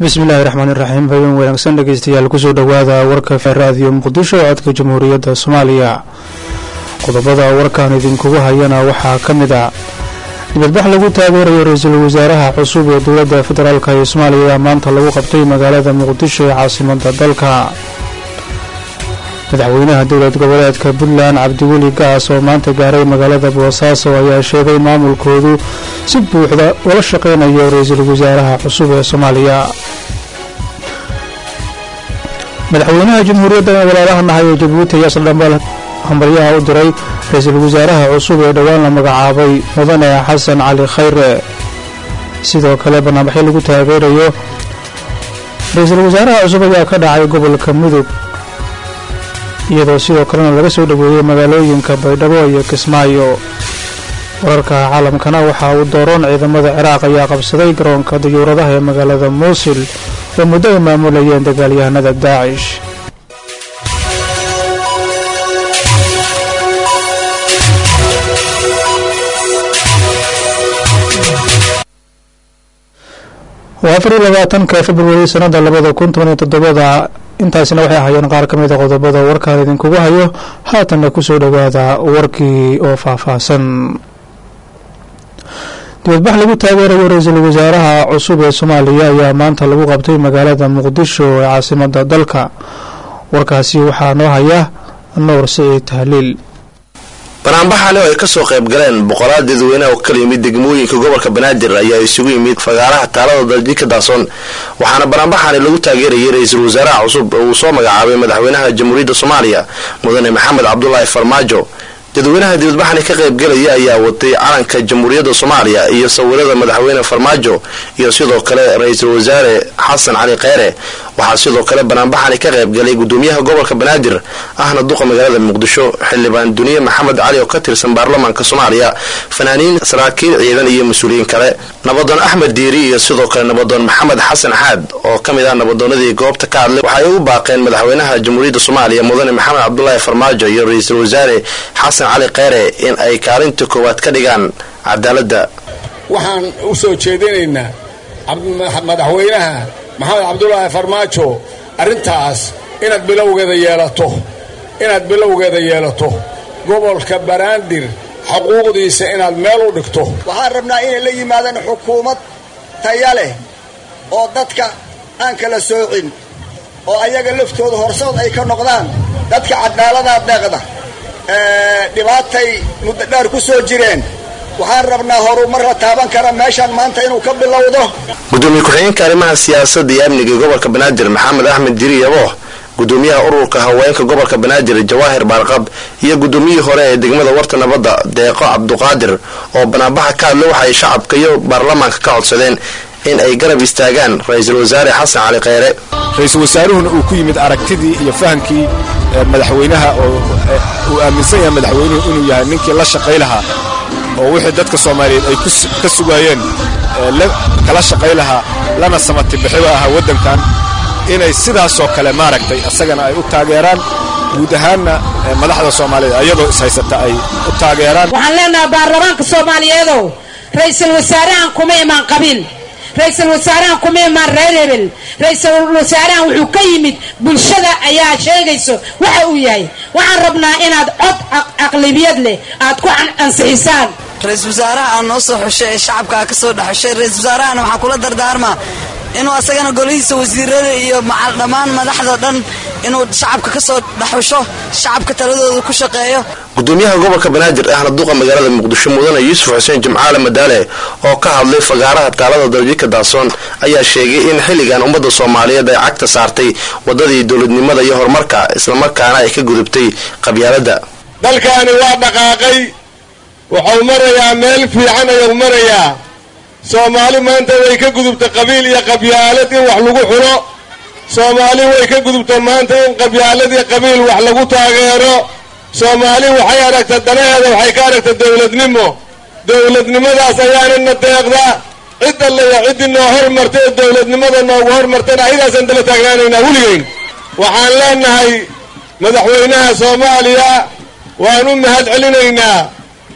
bismillahi raxmaani raxiim habeen wanaagsan dhegeystayaal kusoo dhowaada warka raadiyo muqdisho oo codka jamhuuriyadda soomaaliya qodobada warkan idinkugu hayana waxaa ka mid a dibadbax lagu taageerayo ra-iisul wasaaraha cusub ee dowladda federaalk ee soomaaliya maanta lagu qabtay magaalada muqdisho ee caasimada dalka madaxweynaha dowlad goboleedka puntland cabdiweli gaas oo maanta gaaray magaalada boosaaso ayaa sheegay maamulkoodu si buuxda ula shaqeynayo ra-iisul wasaaraha cusub ee soomaaliya madaxweynaha jamhuuriyadda walaalaha nahay ee jabuuti ayaa saldhambaal hambalyaha u diray ra-iisul wasaaraha cusub ee dhowaan la magacaabay mudane xasan cali khayre sidoo kale barnaamijyo lagu taageerayo ra-iisul wasaaraha cusub ayaa ka dhacay gobolka mudug iyadoo sidoo kalena laga soo dhoweeyey magaalooyinka baydhabo iyo kismaayo wararka caalamkana waxaa uu dooroon ciidamada ciraaq ayaa qabsaday garoonka diyuuradaha ee magaalada muusil oo muddo ay maamulayeen dagaalyahanada daacish waa afar iyo labaatanka februari sanada labada kun toban iyo toddobada intaasina waxay ahaayeen qaar ka mid a qodobada warkaan idinkugu hayo haatanna kusoo dhowaada warkii oo faahfaahsan dibadbax lagu taageerayo ra-iisul wasaaraha cusub ee soomaaliya ayaa maanta lagu qabtay magaalada muqdisho ee caasimada dalka warkaasi waxaa noo haya nuur siciid tahliil banaanbaxani oo ay kasoo qayb galeen boqolaal dadweyneha oo kala yimid degmooyinka gobolka banaadir ayaa isugu yimid fagaaraha taalada daljika daasoon waxaana banaanbaxani lagu taageerayay ra-iisul wasaaraha cusub oo uu soo magacaabay madaxweynaha jamhuuriyadda soomaaliya mudane maxamed cabdulaahi farmaajo dadweynaha dibadbaxani ka qaybgelaya ayaa watay calanka jamhuuriyadda soomaaliya iyo sawirada madaxweyne farmaajo iyo sidoo kale ra-iisul wasaare xasan cali kheyre waxaa sidoo kale banaanbaxani ka qaybgalay gudoomiyaha gobolka banaadir ahna duqa magaalada muqdisho xildhibaan duniye maxamed cali oo ka tirsan baarlamaanka soomaaliya fanaaniin saraakiil ciidan iyo mas-uuliyiin kale nabadoon axmed diiri iyo sidoo kale nabadoon maxamed xasan xaad oo ka mid ah nabadoonadii goobta ka hadlay waxay u baaqeen madaxweynaha jamhuuriyadda soomaaliya mudane maxamed cabdulaahi farmaajo iyo ra-iisul wasaare xasan cali kheyre in ay kaalinta koowaad ka dhigaan cadaaladda waxaan u soo jeedinaynaa madaxweynaha maxamed cabdulaahi farmaajo arrintaas inaad bilowgeeda yeelato inaad bilowgeeda yeelato gobolka banaadir xuquuqdiisa inaad meel u dhigto waxaan rabnaa inay la yimaadaan xukuumad taya leh oo dadka aan kala soocin oo ayaga laftooda horsood ay ka noqdaan dadka cadaaladaa deeqda dhibaatay muddo dheer ku soo jireen waxaan rabnaa horumar la taaban kara meeshaan maanta inuu ka bilowdo gudoomiye ku-xigeenka arrimaha siyaasadda iyo amniga gobolka banaadir maxamed axmed diri yabo gudoomiyaha ururka haweenka gobolka banaadir jawaahir baarqab iyo gudoomiyihii hore ee degmada warta nabadda deeqo cabduqaadir oo banaanbaxa ka hadla waxaay shacabka iyo baarlamaanka ka codsadeen in ay garab istaagaan ra-iisul wasaare xasan cali kheyre ra-iisul wasaaruhuna uu ku yimid aragtidii iyo fahamkii madaxweynaha oo uu aaminsan yahay madaxweynuhu inuu yahay ninkii la shaqay lahaa oo wixii dadka soomaaliyeed ay ka sugaayeen kala shaqay lahaa lana samatibixiba ahaa waddankan inay sidaasoo kale maaragtay isagana ay u taageeraan guud ahaanna madaxda soomaaliyeed ayadoo ishaysata ay u taageeraan waxaan leenahay baarlamaanka soomaaliyeedow ra-iisul wasaarahan kuma imaan qabiil ra-iisul wasaarahan kuma imaan reer hebel ra-iisul wasaarahan wuxuu ka yimid bulshada ayaa sheegayso waxa uu yahay waxaan rabnaa inaad cod aqlibiyad leh aad ku ansixisaan ra-iisul wasaaraha aan noo soo xushay ee shacabkaa ka soo dhexushay ra-iisul wasaarahana waxaan kula dardaarmaa inuu asagana golihiisa wasiirada iyo macal dhammaan madaxda dhan inuu shacabka ka soo dhexusho shacabka taladooda ku shaqeeyo gudoomiyaha gobolka banaadir ahna duqa magaalada muqdisho mudane yuusuf xuseen jimcaale madaale oo ka hadlay fagaaraha taalada daljika daasoon ayaa sheegay in xilligan ummadda soomaaliyeed ay cagta saartay waddadii dowladnimada iyo horumarka islamarkaana ay ka gudubtay qabyaaladda dalkaani waa dhaqaaqay wuxuu marayaa meel fiican ayuu marayaa soomaali maanta way ka gudubta qabiil iyo qabyaalad in wax lagu xulo soomaali way ka gudubta maanta in qabyaalad iyo qabiil wax lagu taageero soomaali waxay aragta danaheeda waxay ka aragta dowladnimo dowladnimadaas ayaanana deeqda cid allaya ciddii noo hormarta ee dowladnimada noogu hormartana ayadaasaan dala taagnaanaynaa weligeyn waxaan leenahay madaxweynaha soomaaliya waan u mahad celinaynaa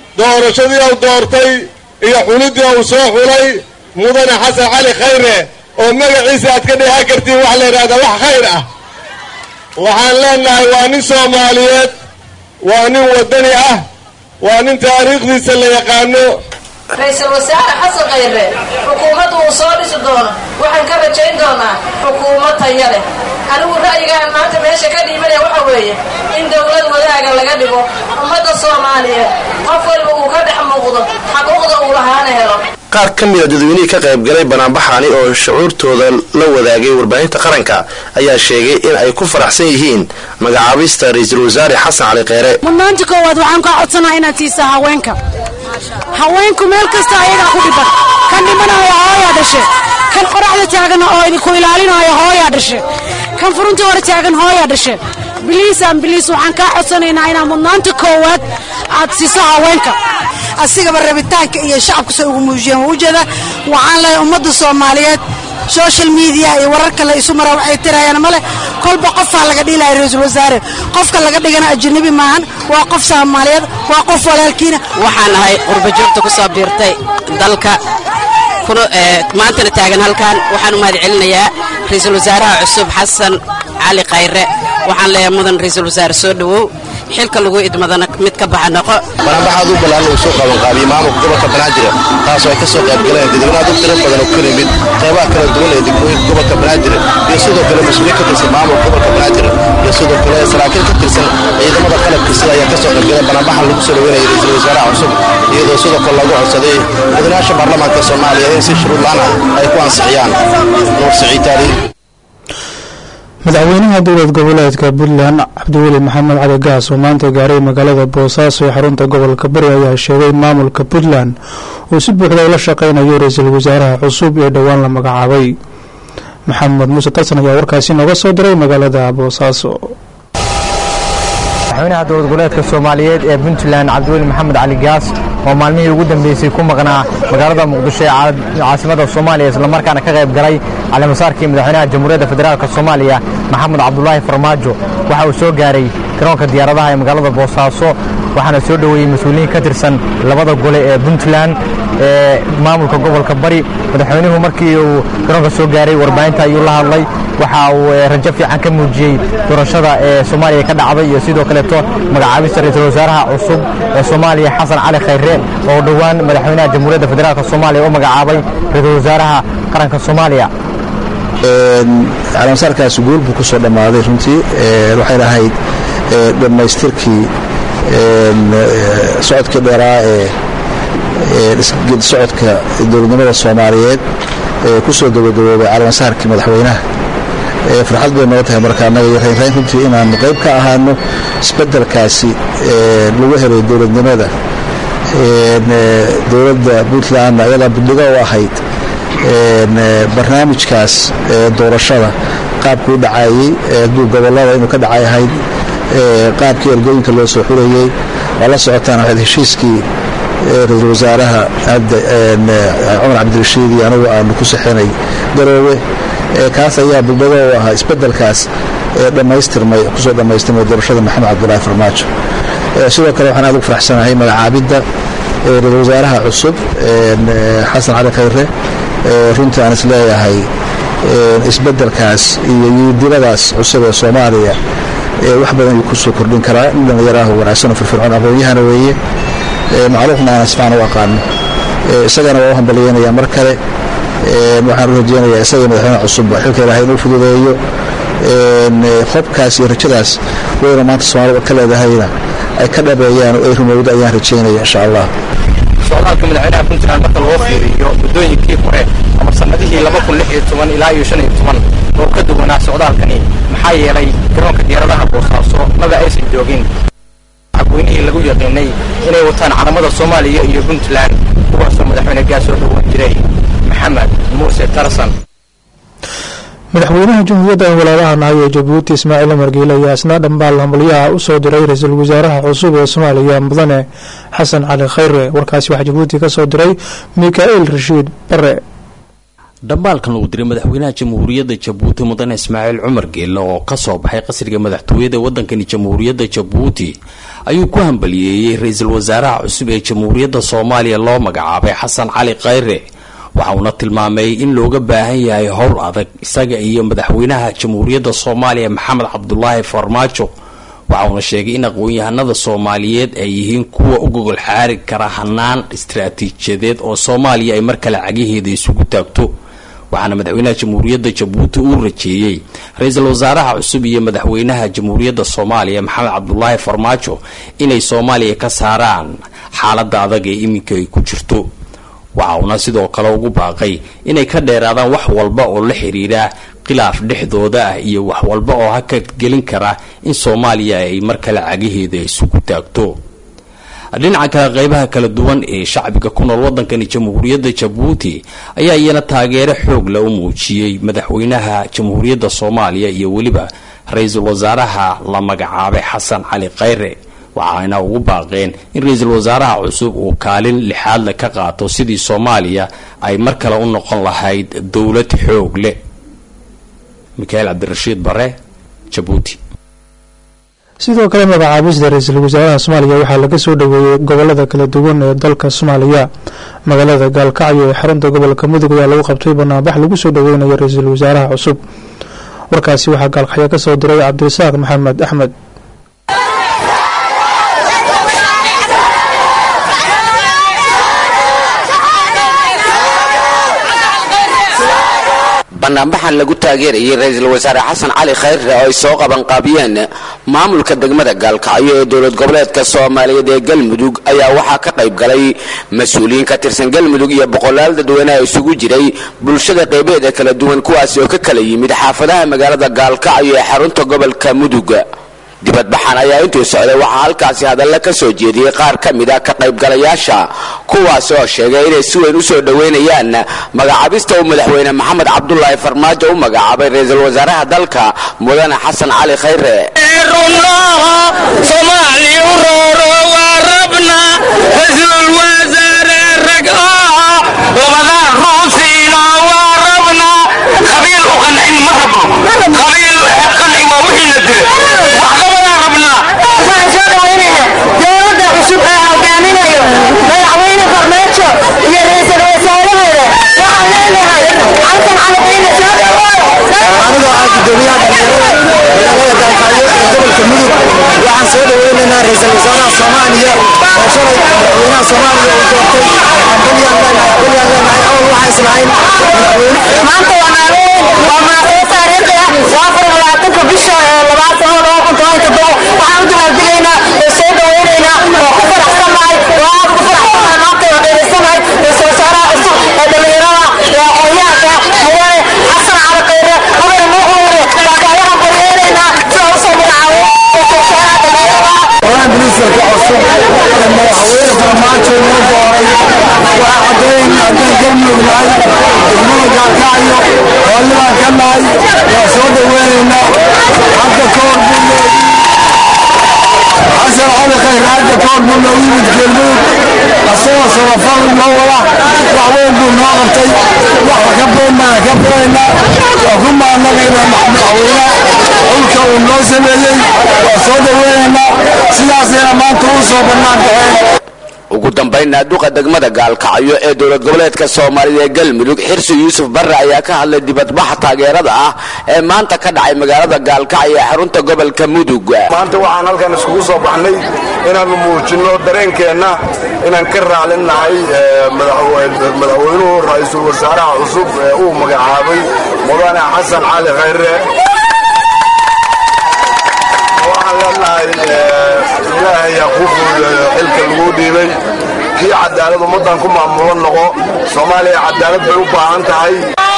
doorashadii uu doortay iyo xulidii uu soo xulay mudane xasan cali khayre oo magaciisa aad ka dheehan kartiin wax la yidhahda wax khayr ah waxaan leenahay waa nin soomaaliyeed waa nin waddani ah waa nin taariikhdiisa la yaqaano ra-iisul wasaare xasan khayre xukuumaddu uu soo dhisi doono waxaan ka rajayn doonaa xukuumad taya leh anigu ra'yigaan maanta meesha ka dhiibanaya waxa weeye in dowlad wadaaga laga dhigo ummadda soomaaliyeed qof walba uu ka dhex muuqdo xaquuqda uu lahaana helo qaar ka mida dadweynihii ka qaybgalay banaanbaxani oo shucuurtooda la wadaagay warbaahinta qaranka ayaa sheegay in ay ku faraxsan yihiin magacaabista ra-iisul wasaare xasan cali kheyre mudnaanta koowaad waxaan kaa codsanaa inaad siisaa haweenka haweenku meel kasta ayagaa ku dhiban kan dhimanaayo hooyaa dhashe kan qoraxda taagan oo idinku ilaalinaayo hooyaa dhashe kan furunta hore taagan hooyaa dhashe biliisaan biliis waxaan kaa codsanaynaa inaa mudnaanta koowaad aad siiso haweenka asigaba rabitaanka iyo shacabku say ugu muujiyeen waa ujeeda waxaan leeyahay ummadda soomaaliyeed social media iyo wararka la isu maraa waxay tirayaan male kolba qofaa laga dhilaya ra-iisul wasaare qofka laga dhigana ajanabi maahan waa qof soomaaliyeed waa qof walaalkiina waxaan ahay qurbajoogta ku soo biirtay dalka maantana taagan halkan waxaan u mahad celinayaa ra-iisul wasaaraha cusub xasan cali khayre waxaan leeyahay mudan ra-iisul wasaare soo dhowow xilka lagu idmadana mid ka baxa noqo banaanbaxaad u balaaran uu soo qabanqaabiyey maamulka gobolka banaadir taasoo ay ka soo qayb galeen dadweynaad u tiro badan oo ka yimid qaybaha kala duwan ee degmooyinka gobolka banaadir iyo sidoo kale mas-uuliin ka tirsan maamulka gobolka banaadir iyo sidoo kale saraakiil ka tirsan ciidamada qalabka sida ayaa ka soo qayb galeen banaanbaxa lagu soo dhaweynaya ra-iisul wasaaraha cusub iyadoo sidoo kale lagu codsaday mudanayaasha baarlamaanka soomaaliya in si shuruud la-aan ah ay ku ansixiyaan nuur siciid taali madaxweynaha dowlad goboleedka puntland cabdiweli maxamed cali gaas oo maanta gaaray magaalada boosaaso ee xarunta gobolka bari ayaa sheegay in maamulka puntland uu si buuxda ula shaqaynayo ra-iisul wasaaraha cusub ee dhowaan la magacaabay maxamed muuse tarsan ayaa warkaasi nooga soo diray magaalada boosaaso madaxweynaha dowlad goboleedka soomaaliyeed ee puntland cabdiweli maxamed cali gaas oo maalmihii ugu dambeysay ku maqnaa magaalada muqdisho ee caasimada soomaaliya islamarkaana ka qayb galay calimasaarkii madaxweynaha jamhuuriyadda federaalk soomaaliya maxamed cabdulaahi farmaajo waxa uu soo gaaray garoonka diyaaradaha ee magaalada boosaaso waxaana soo dhoweeyey mas-uuliyiin ka tirsan labada gole ee puntland ee maamulka gobolka bari madaxweynuhu markii uu garoonka soo gaaray warbaahinta ayuu la hadlay waxa uu rajo fiican ka muujiyey doorashada ee soomaaliya ka dhacday iyo sidoo kaleeto magacaabista ra-iisul wasaaraha cusub ee soomaaliya xasan cali khayre oo dhowaan madaxweynaha jamhuuriyadda federaalk soomaaliya u magacaabay ra-iisul wasaaraha qaranka soomaaliya calaamasaarkaasi guul buu ku soo dhammaaday runtii waxay lahayd dhammaystirkii socodkii dheeraa ee geed socodka dowladnimada soomaaliyeed ee ku soo dabadaboobay calaamasaarkii madaxweynaha farxad bay noo tahay marka annaga iyo raynrayn runtii inaannu qayb ka ahaano isbeddelkaasi lagu helay dowladnimada dowladda puntland ayadaa budhigo u ahayd barnaamijkaas doorashada qaabkuu dhacayey gobollada inuu ka dhacay ahayd qaabkii ergooyinka loo soo xurayey waa la socotaan waxayd heshiiskii ra-iisul wasaaraha cumar cabdirashiid iyo anigu aanu ku sixinay garoowe kaas ayaa budhigo u ahaa isbeddelkaas dhammaystirmay kusoo dhammaystirmay doorashada maxamed cabdulaahi farmaajo sidoo kale waxaan aad ugu faraxsanahay magacaabidda ra-iisul wasaaraha cusub xasan cali khayre runtii aan is leeyahay isbeddelkaas iyo yiidiladaas cusub ee soomaaliya wax badan ayuu kusoo kordhin karaa in dhallinyaraah wanaagsan oo firfircoon aqoon-yahana weeye macluuqna aan isfaan u aqaano isagana waa u hambalyeynaya mar kale waxaan u rajeynayaa isaga madaxweyne cusubba xilka ilaahay inuu fududeeyo qobkaas iyo rajadaas weyna maanta soomaalida ka leedahayna ay ka dhabeeyaan oo ay rumowdo ayaan rajeynaya insha allah socdaalka madaxweynaha puntland marka loo fiiriyo muddooyinkii hore ama sannadihii ilaa iyo oo ka duwanaa socdaalkani maxaa yeelay garoonka diyaaradaha boosaaso maba aysan joogin shacabweynihii lagu yaqiinay inay wataan calamada soomaaliya iyo puntland kuwaasoo madaxweyne gaas soo dhowaan jiray maxamed muuse tarsan madaxweynaha jamhuuriyadda walaalaha nahay ee jabuuti ismaaciil umar giile ayaa isna dhambaal hambalyaha u soo diray ra-iisul wasaaraha cusub ee soomaaliya mudane xasan cali khayre warkaasi waxaa jabuuti ka soo diray mikaa'il rashiid bare dhambaalkan uu diray madaxweynaha jamhuuriyadda jabuuti mudane ismaaciil cumar geelle oo ka soo baxay qasriga madaxtooyada waddankani jamhuuriyadda jabuuti ayuu ku hambaliyeeyey ra-iisul wasaaraha cusub ee jamhuuriyadda soomaaliya loo magacaabay xasan cali khayre waxa uuna tilmaamay in looga baahan yahay howl adag isaga iyo madaxweynaha jamhuuriyadda soomaaliya maxamed cabdulaahi farmaajo waxa uuna sheegay in aqoon-yahanada soomaaliyeed ay yihiin kuwa u gogol xaari kara hanaan istaraatiijiyadeed oo soomaaliya ay mar kale cagiheeda isugu taagto waxaana madaxweynaha jamhuuriyadda jabuuti uu rajeeyey ra-iisul wasaaraha cusub iyo madaxweynaha jamhuuriyadda soomaaliya maxamed cabdulaahi farmaajo inay soomaaliya ka saaraan xaaladda adag ee iminka ay ku jirto waxa uuna sidoo kale ugu baaqay inay ka dheeraadaan wax walba oo la xiriira khilaaf dhexdooda ah iyo wax walba oo haka gelin kara in soomaaliya ay mar kale cagiheeda isugu taagto dhinaca kale qeybaha kala duwan ee shacbiga ku nool wadankani jamhuuriyadda jabuuti ayaa iyana taageero xoog la u muujiyey madaxweynaha jamhuuriyadda soomaaliya iyo weliba ra-iisul wasaaraha la magacaabay xasan cali khayre waxayna ugu baaqeen in ra-iisul wasaaraha cusub uu kaalin lixaadle ka qaato sidii soomaaliya ay mar kale u noqon lahayd dowlad xoog leh mikaael cabdirashiid bare jabuuti sidoo kale magacaabista ra-iisul wasaaraha soomaaliya waxaa laga soo dhoweeyey gobolada kala duwan ee dalka soomaaliya magaalada gaalkacyo ee xarunta gobolka mudug ayaa lagu qabtay banaanbax lagu soo dhoweynayo ra-iisul wasaaraha cusub warkaasi waxaa gaalkacyo ka soo diray cabdirasaaq maxamed axmed banaanbaxan lagu taageerayay ra-iisul wasaare xasan cali khayre oo ay soo qabanqaabiyeen maamulka degmada gaalkacyo ee dowlad goboleedka soomaaliyeed ee galmudug ayaa waxaa ka qayb galay mas-uuliyiin ka tirsan galmudug iyo boqolaal dadweyneha isugu jiray bulshada qeybeeda kala duwan kuwaasi oo ka kala yimid xaafadaha magaalada gaalkacyo ee xarunta gobolka mudug dibadbaxan ayaa intuu socday waxaa halkaasi hadalla ka soo jeediyey qaar ka mid a ka qaybgalayaasha kuwaas oo sheegay inay si weyn u soo dhoweynayaan magacaabista uu madaxweyne maxamed cabdulaahi farmaajo u magacaabay ra-iisul wasaaraha dalka mudane xasan cali khayre waxaan soo dhaweynaynaa ra-iisul wasaaraha soomaaliya oo shalay madaxweynaha soomaaliya uu doortay awal waxaa islahayn maanta waa maalin waa maalin taariikhi ah waa afar labaatanka bisha labaad sano laba kun toban toddoba waxaan u dabaaldegaynaa oo soo dhaweynaynaa oo ku faraxsanahay oo aad ku faraxsanahay maanta oo dheereysanahay ra-iisul wasaaraha cusub ee dhalinyarada ee aqoonyahanka mudane xasan cali khayre mudane muuxuure baakaayahan baryeeraynaa sida usoo magacaabo ra-iisul wasaaraha dhalinyarada qolaha ministarka cusub ee madaxweyne farmaajo loo dooray waxaa caddeyn haddaan galmudug nahay degmada gaalkacyo hoolibaan ka nahay waa soo dhaweynaynaa hadda ka hor buu noogu xasan cali khayr hadda ka hor buu noogu yimid galmudug asagoo samafal noo wada wax weyn buu noo qabtay waxa ka badanbaan ka badaynaa waa ku maanagaynaa madaxweynaha xulka uu noo sameeyey waa soo dhaweynaynaa sidaasayna maanta u soo bannaan baxeen ugu dambaynna duqa degmada gaalkacyo ee dowlad goboleedka soomaalida ee galmudug xirsi yuusuf barre ayaa ka hadlay dibadbaxa taageerada ah ee maanta ka dhacay magaalada gaalkacyo ee xarunta gobolka mudug maanta waxaan halkan iskugu soo baxnay inaannu muujinno dareenkeenna inaan ka raaclin nahay madaxweynuhu ra-iisul wasaaraha cusub ee uu magacaabay mudane xasan cali khayre waxaan leenahay ilaahay yaa kuu fuudeeyo xilka laguu dhiibay kii cadaalad ummaddan ku maamulan noqo soomaaliya cadaalad bay u baahan tahay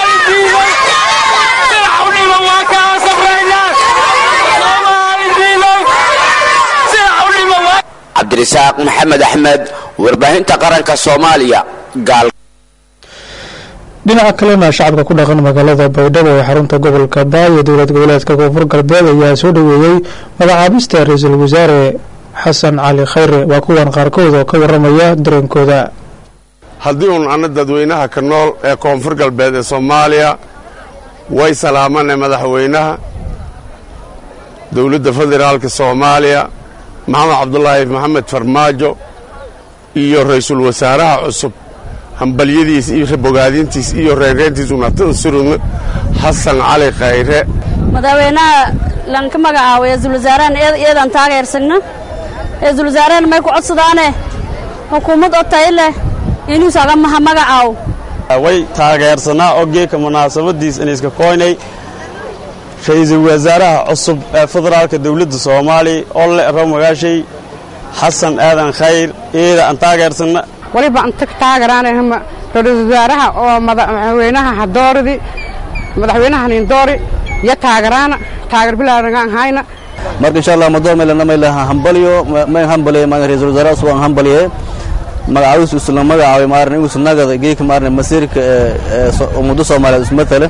cabdirasaaq maxamed axmed warbaahinta qaranka soomaaliya gaal dhinaca kalena shacabka ku dhaqan magaalada baydhabo ee xarunta gobolka baayo dowlad goboleedka koonfur galbeed ayaa soo dhoweeyey magacaabista ra-iisul wasaare xasan cali khayre waa kuwan qaarkood oo ka waramaya dareenkooda haddii uun anna dadweynaha ka nool ee koonfur galbeed ee soomaaliya way salaamane madaxweynaha dowladda federaalka soomaaliya maxamed cabdulaahi maxamed farmaajo iyo ra-iisul wasaaraha cusub hambalyadiis iyo bogaadintiis iyo reereentiis unatan surudna xasan cali khayre madaxweynaha lanka magacaabo ra-iisul wasaarahan iyadan taageersagna ra-iisul wasaarahan may ku codsadaane xukuumad oo tayo leh inuusaga maha magacaaw way taageersanaa ogeeka munaasabadiis inayska koynay ra-iisul wasaaraha cusub ee federaalka dowladda soomaaliya oo le raw magaashay xasan aadan khayr iyada aan taageersanna waliba anta taageeraanahama ra-iisul wasaaraha oo madaxweynaha hadooridi madaxweynaha nindoori iyo taageeraana taageer bilaaran hayna marka insha allah madoor meelana maylaha hambalyo may hambaliye ma ra-iisul wasaaraha cusub aan hambaliye magacaawis isla magacaabay maaran igus nagada geeka maaran masiirka ummadda soomaaliyeed ismatale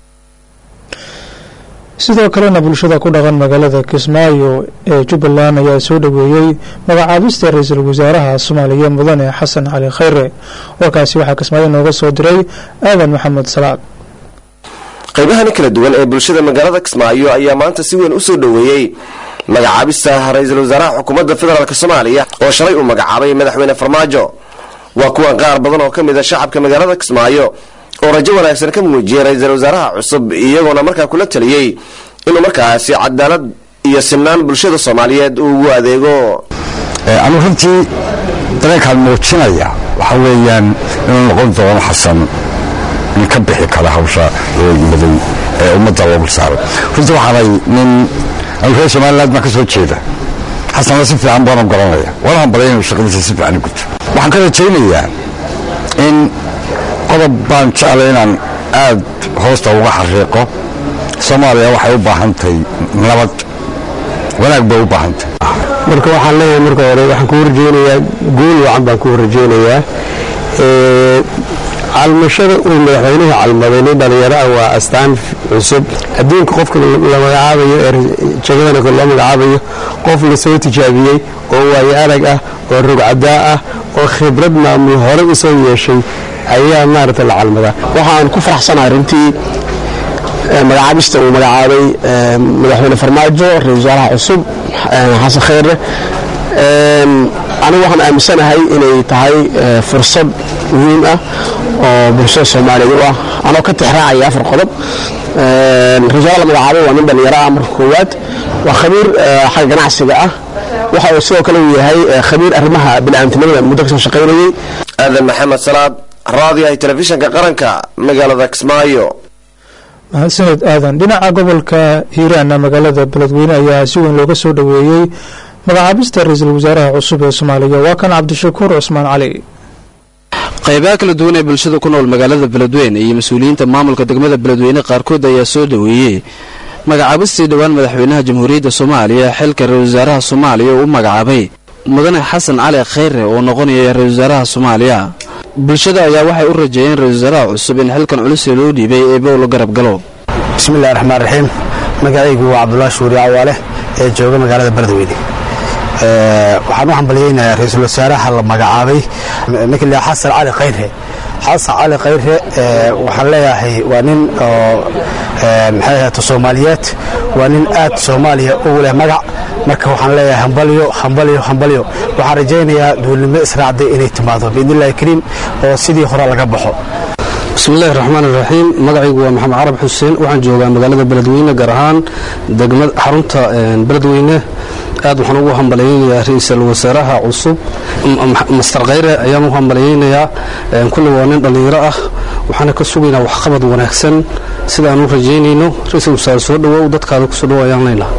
sidoo kalena bulshada ku dhaqan magaalada kismaayo ee jubbaland ayaa soo dhoweeyey magacaabista ra-iisul wasaaraha soomaaliya mudane xasan cali khayre warkaasi waxaa kismaayo nooga soo diray aadan maxamed salaad qaybahani kala duwan ee bulshada magaalada kismaayo ayaa maanta si weyn u soo dhoweeyey magacaabista ra-iisul wasaaraha xukuumadda federaalk soomaaliya oo shalay uu magacaabay madaxweyne farmaajo waa kuwan qaar badan oo ka mid a shacabka magaalada kismaayo oo rajo wanaagsan ka muujiyey ra-iisul wasaaraha cusub iyagoona markaa kula taliyey inuu markaasi cadaalad iyo sinaan bulshada soomaaliyeed uu ugu adeego anuu runtii dareenkaan muujinaya waxa weeyaan inuu noqon doono xasan nin ka bixi kara hawsha madow ee ummadda loogu saaray runtii waxaanay nin anu reer somaliland baan ka soo jeeda xasanna si fiican baanu garanaya waana hambalaya inuu shaqadiisa si fiican u guto waxaan ka rajaynayaa in qodob baan jeclay inaan aad hoosta uga xariiqo soomaaliya waxay u baahan tahay nabad wanaag bay u baahan tahay marka waxaan leeyahay marka hore waxaan kuu rajaynayaa guul wacan baan kuu rajaynayaa calmashada uu madaxweynuhu calmaday nin dhallinyaro ah waa astaan cusub adduunka qofka la magacaabayo ee jagadana loo magacaabayo qof la soo tijaabiyey oo waayo arag ah oo rogcadaa ah oo khibrad maamul hore u soo yeeshay ayaa maaragta la calmadaa waxaan ku faraxsanahay runtii magacaabista uu magacaabay madaxweyne farmaajo ra-isul wasaaraha cusub xasan khayre anigu waxaan aaminsanahay inay tahay fursad muhiim ah oo bulshada soomaaliyeed u ah anoo ka tixraacaya afar qodob ra-isul wasaaraha la magacaabay waa nin dhallinyaro ah marka koowaad waa khabiir xagga ganacsiga ah waxa uu sidoo kale uu yahay khabiir arrimaha bini'aadamtinimada muddo kasoo shaqaynayay aadan maxamed salaad raadiyaha telefishinka qaranka magaalada kismaayo mahadsaned aadan dhinaca gobolka hiiraanna magaalada beledweyne ayaa si weyn looga soo dhoweeyey magacaabista ra-iisul wasaaraha cusub ee soomaaliya waa kan cabdishakuur cusmaan cali qaybaha kala duwan ee bulshada ku nool magaalada beledweyne iyo mas-uuliyiinta maamulka degmada beledweyne qaarkood ayaa soo dhoweeyey magacaabistii dhowaan madaxweynaha jamhuuriyadda soomaaliya xilka ra-isul wasaaraha soomaaliya uu u magacaabay mudane xasan cali khayre oo noqonaya ra-isul wasaaraha soomaaliya bulshada ayaa waxay u rajeeyeen ra-isul wasaaraha cusub in xilkan culus loo dhiibay ee bowlo garab galo bismillahi raxmaan raxiim magacaygu waa cabdulaahi shuuri cawaale ee jooga magaalada beledweyne waxaan u hambalyeynayaa ra-iisul wasaaraha la magacaabay ninka la xasan cali khayre xasan cali khayre waxaan leeyahay waa nin oo maxay ahaato soomaaliyeed waa nin aad soomaaliya ugu leh magac marka waxaan leeyahay hambalyo hambalyo hambalyo waxaan rajaynayaa duulnimo israacday inay timaado biidnillahi kariim oo sidii hore laga baxo bismillahi raxmaan iraxiim magacaygu waa maxamed carab xuseen waxaan joogaa magaalada beledweyne gaar ahaan degmad xarunta beledweyne aad waxaan ugu hambalyeynayaa ra-iisul wasaaraha cusub master khayre ayaan u hambalyeynayaa kulli waa nin dhallinyaro ah waxaana ka sugaynaa waxqabad wanaagsan sida aan u rajaynayno ra-iisul wasaare soo dhowow dadkaada kusoo dhowo ayaan leynaa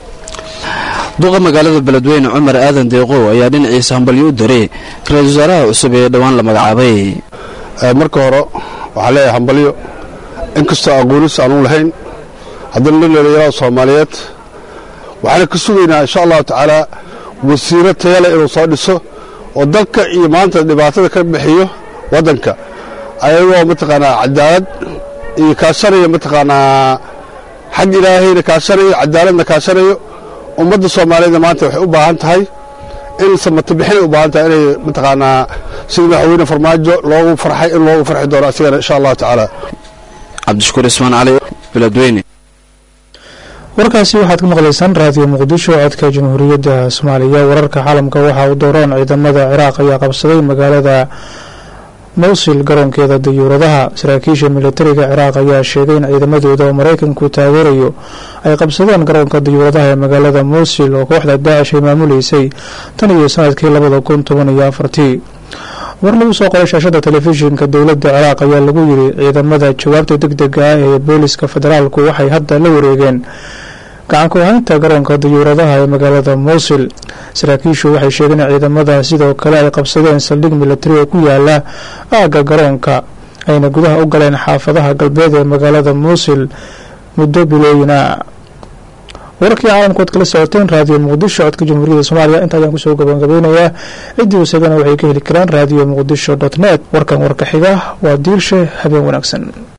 duqa magaalada beledweyne cumar aadan deeqow ayaa dhinaciisa hambalyo u diray ra-iisul wasaaraha cusub ee dhowaan la magacaabay marka hore waxaa leeyahay hambalyo inkastoo aqoonis aanu lahayn haddana nin dhallinyarada soomaaliyeed waxaana ka sugaynaa insha allahu tacaala wasiiro tayale inuu soo dhiso oo dalka iyo maanta dhibaatada ka bixiyo waddanka ayagoo mataqaanaa cadaalad iyo kaashanayo mataqaanaa xag ilaahayna kaashanayo cadaaladna kaashanayo ummadda soomaaliyeedna maanta waxay u baahan tahay in samato bixinay u baahan tahay inay mataqaanaa sida madaxweyne farmaajo loogu farxay in loogu farxi doono asigana insha allahu tacaala cabdishakuur ismaan cali beledweyne warkaasi waxaad ka maqlaysaan raadiyo muqdisho codka jamhuuriyadda soomaaliya wararka caalamka waxa uu dooraan ciidamada ciraaq ayaa qabsaday magaalada mowsil garoonkeeda dayuuradaha saraakiisha militariga ciraaq ayaa sheegay in ciidamadooda oo maraykanku taageerayo ay qabsadeen garoonka dayuuradaha ee magaalada mowsil oo kooxda daacish ay maamuleysay tan iyo sanadkii labada kun toban iyo afartii war lagu soo qoray shaashada telefishinka dowladda ciraaq ayaa lagu yiri ciidamada jawaabta deg dega ah ee booliska federaalku waxay hadda la wareegeen gacanku haynta garoonka dayuuradaha ee magaalada mowsil saraakiishu waxay sheegeen in ciidamada sidoo kale ay qabsadeen saldhig militari oo ku yaala aagga garoonka ayna gudaha u galeen xaafadaha galbeed ee magaalada mowsil muddo bilooyina wararkii caalamkood kala socoteen raadiyo muqdisho codka jamhuuriyadda soomaaliya inta ayaan kusoo gabagabeynayaa ciddii wasagana waxay ka heli karaan raadiyo muqdisho dot net warkan warka xiga waa diirshe habeen wanaagsan